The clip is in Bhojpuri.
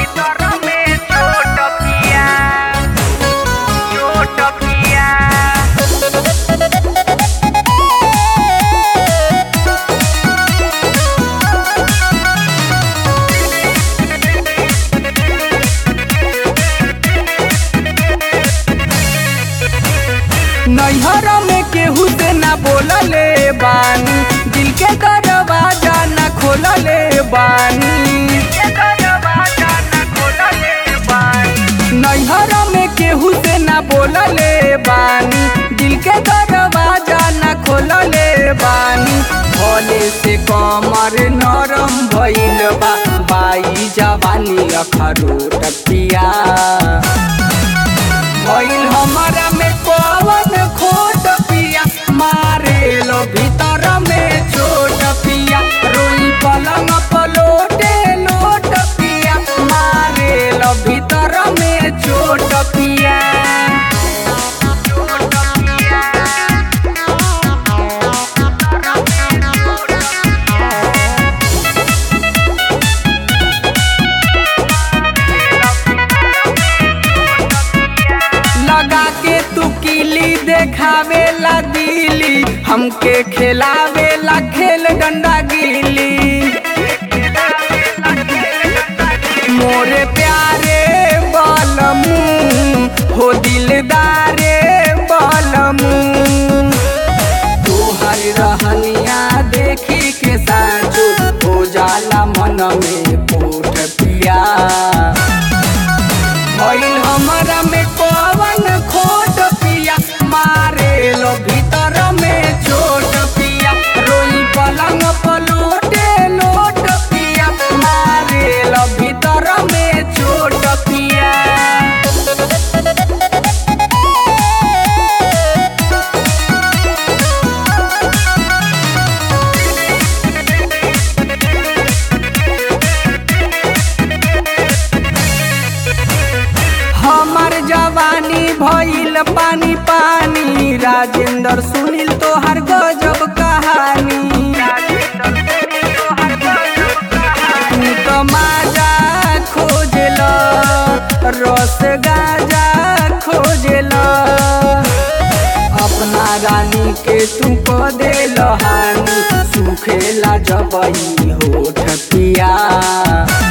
भीतर में चोट पिया चोट पिया नैहर में केहू से ना बोलले बानी दिल के दरवाजा ना खोलले बानी के दरवाजा न खोलले बानी नैहर में केहू से ना बोलले बानी दिल के दरवाजा ना खोलले बानी भोले से कमर नरम भइल बा बाई जवानी अखरोट पिया भइल हमरा में कवन खोट पिया मारे लो भीतर में चोट पिया रोई पलंग पलोटे लोट पिया मारे लो भीतर में चोट पिया चोट पिया लगा के तू किली देखावे ला दिली हमके खिलावे ला खेल डंडा गिली मोरे प्यारे बलमू हो दिलदारे बलमू तोहर रहनिया देखी के साजो हो जाला मन में पोठ पिया भइल हमरा में पवन खोट पिया मारे लो भीतर में चोट पिया रोई पलंग पलोटे लोट पिया मारे लो भीतर में चोट पिया हमर जवानी भइल पानी पानी राजेंद्र सुनील तोहर गजब कहानी तू तो माजा खोजल रस गाजा खोजल अपना रानी के तू को दे हानी सुखेला जबई होठ पिया